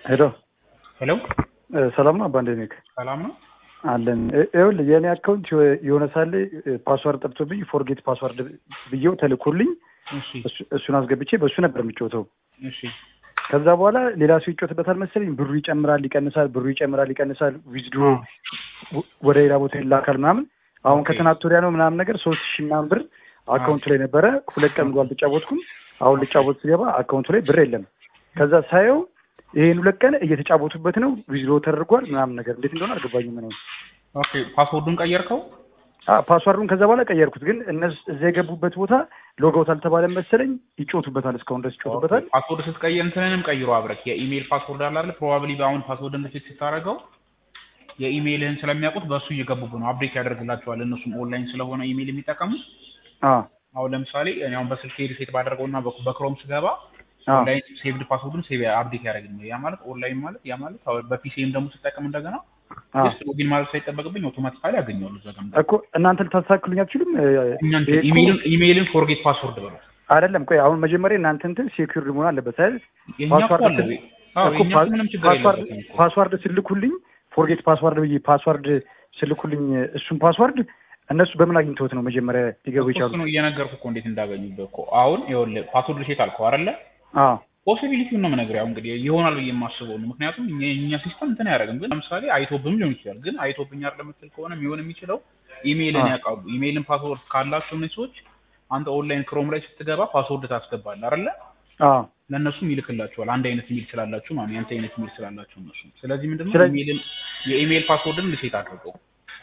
ሄሎ ሄሎ ሰላም ነው አባ እንዴት ነህ? ሰላም ነው አለን ይኸውልህ የእኔ አካውንት የሆነ ሳለ ፓስዋርድ ጠፍቶብኝ ፎርጌት ፓስዋርድ ብዬው ተልኮልኝ እሺ እሱ- እሱን አስገብቼ በእሱ ነበር የሚጫወተው። እሺ ከዛ በኋላ ሌላ ሰው ይጫወትበታል መሰለኝ። ብሩ ይጨምራል ይቀንሳል፣ ብሩ ይጨምራል ይቀንሳል፣ ዊዝድሮ ወደ ሌላ ቦታ ይላካል ምናምን። አሁን ኦኬ። ከትናንት ወዲያ ነው ምናምን ነገር ሶስት ሺህ ምናምን ብር አካውንቱ ላይ ነበረ። ሁለት ቀን ሙሉ አልተጫወትኩም። አሁን ልጫወት ስገባ አካውንቱ ላይ ብር የለም። ከዛ ሳየው ይሄን ሁለት ቀን እየተጫወቱበት ነው፣ ዊዝድሮ ተደርጓል ምናምን ነገር እንዴት እንደሆነ አልገባኝም ነው ኦኬ ፓስወርዱን ቀየርከው ፓስዋርዱን ከዛ በኋላ ቀየርኩት። ግን እነሱ እዛ የገቡበት ቦታ ሎጋውት አልተባለም መሰለኝ ይጮቱበታል፣ እስካሁን ድረስ ይጮቱበታል። ፓስወርድ ስትቀይር እንትንንም ቀይሮ አብረክ የኢሜይል ፓስወርድ አለ አይደል ፕሮባብሊ በአሁን ፓስወርድ እንደፊት ስታደርገው የኢሜይልህን ስለሚያውቁት በእሱ እየገቡብ ነው አፕዴት ያደርግላቸዋል እነሱም ኦንላይን ስለሆነ ኢሜይል የሚጠቀሙት አ አሁን ለምሳሌ እኔ አሁን በስልክ ሪሴት ባደረገው እና በ- በክሮም ስገባ አ ኦንላይን ሴቭድ ፓስወርድን ሴቭ አፕዴት ያደርግልኝ ያ ማለት ኦንላይን ማለት ያ ማለት አሁን በፒሲም ደግሞ ስጠቀም እንደገና አ ጀስት ሎጊን ማለት ሳይጠበቅብኝ አውቶማቲካሊ ያገኘዋል እዛ ጋር እኮ እናንተ ልታስተካክሉኝ አትችሉም? እኛ ይሄ እኮ- ኢሜይልን ኢሜይልን ፎርጌት ፓስወርድ በለው አይደለም ቆይ አሁን መጀመሪያ እናንተ እንትን ሴኩሪድ መሆን አለበት አይደል? የኛ እኮ ፓስዋርድ አለ ስል- አዎ እኮ የኛ ፓ- እኮ ምንም ችግር ፓስዋርድ የለበትም እኮ ፓስዋርድ ስልኩልኝ ፎርጌት ፓስዋርድ ብዬ ፓስዋርድ ስልኩልኝ እሱን ፓስዋርድ እነሱ በምን አግኝተውት ነው መጀመሪያ ሊገቡ እኮ የቻሉት? እሱ ነው እየነገርኩህ እኮ እንዴት እንዳገኙበት እኮ አሁን ይኸውልህ ፓስወርድ ሴት አልከው አይደለ አ ፖሲቢሊቲውን ነው የምነግርህ ያው እንግዲህ ይሆናል ብዬ የማስበው ነው ምክንያቱም እኛ የእኛ ሲስተም እንትን አያደርግም ግን ለምሳሌ አይቶብም ሊሆን ይችላል ግን አይቶብኝ አይደለም የምትል ከሆነ የሚሆን የሚችለው ኢሜይልን አ ያውቃሉ ኢሜይልን ፓስወርድ ካላቸው እነዚህ ሰዎች አንተ ኦንላይን ክሮም ላይ ስትገባ ፓስወርድ ታስገባለህ አይደለ አ ለእነሱም ይልክላቸዋል አንድ አይነት ኢሜል ስላላችሁ ማለት ነው የአንተ አይነት ኢሜል ስላላቸው እነሱ ስለዚህ ምንድነው ስለዚህ- ኢሜይልን የኢሜይል ፓስወርድን ሪሴት አድርገው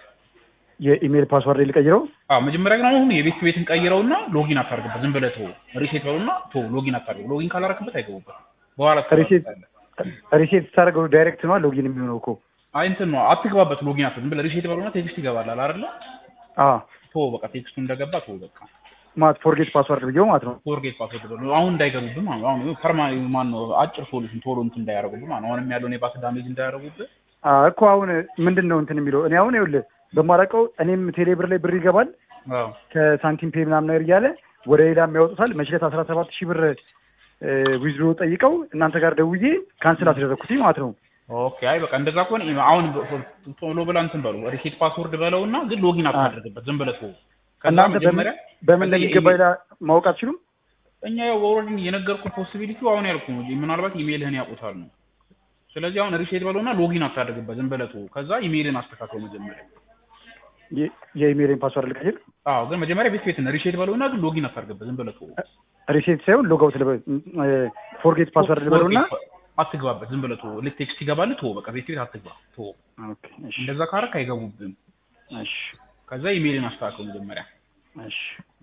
የኢሜል ፓስዋርድ ልቀይረው? አዎ መጀመሪያ ግን አሁን የቤት ቤትን ቀይረውና ሎጊን አታርግበት ዝም ብለህ ተወው ሪሴት በሉና ተወው ሎጊን አታርገው ሎጊን ካላረክበት አይገቡበት በኋላ ሪሴት ትገባበታለህ። ሪሴት ስታደርገው ዳይሬክት ነው ሎጊን የሚሆነው እኮ። አይ እንትን ነው አትግባበት ሎጊን አትበል ዝም ብለህ ሪሴት በሉና ቴክስት ይገባላል አይደለ አ ተወው በቃ ቴክስቱ እንደገባ ተወው በቃ ማለት ፎርጌት ፓስዋርድ ብዬው ማለት ነው። ፎርጌት ፓስወርድ በሉ አሁን እንዳይገቡብህ ማለት ነው አሁን ፐርማ ማን ነው አጭር ሶሉሽን ቶሎ እንትን እንዳያደርጉብህ ማለት ነው አሁንም ያለውን የባስ ዳሜጅ እንዳያደርጉብህ አ እኮ አሁን ምንድን ነው እንትን የሚለው እኔ አሁን ይኸውልህ በማላውቀው እኔም ቴሌብር ላይ ብር ይገባል አዎ ከሳንቲም ፔ ምናምን ነገር እያለ ወደ ሌላ የሚያወጡታል። መችለት አስራ ሰባት ሺህ ብር ዊዝድሮ ጠይቀው እናንተ ጋር ደውዬ ካንስል አስደረግኩት ማለት ነው። ኦኬ አይ በቃ እንደዛ ከሆነ ኢሜ- አሁን በ- ቶሎ ብላ እንትን በሉ ሪሴት ፓስወርድ በለውና ግን ሎጊን አታድርግበት ዝም ብለህ ተወው ከዛ እናንተ በምን መጀመሪያ በምን ከዛ እንደሚገባ የኢሜል- ሌላ ማወቅ አትችሉም? እኛ ያው ኦልሬዲ የነገርኩህ ፖሲቢሊቲው አሁን ያልኩህ ነው ምናልባት ኢሜይልህን ያውቁታል ነው ስለዚህ አሁን ሪሴት በለውና ሎጊን አታድርግበት ዝም ብለህ ተወው ከዛ ኢሜይልን አስተካክለው መጀመሪያ የ- የኢሜይልን ፓስዋርድ ልቀይር? አዎ ግን መጀመሪያ ቤት ቤትን ሪሴት በለውና ግን ሎጊን አታድርግበት ዝም ብለህ ተወው ሪሴት ሳይሆን ሎጋውት ልበል ፎርጌት ፓስዋርድ ልበለውና አትግባበት ዝም ብለህ ተወው ልክ ቴክስት ይገባልህ ተወው በቃ ቤት ቤት አትግባ ተወው ኦኬ እሺ እንደዛ ካረክ አይገቡብህም እሺ ከዛ ኢሜይልን አስተካክለው መጀመሪያ እሺ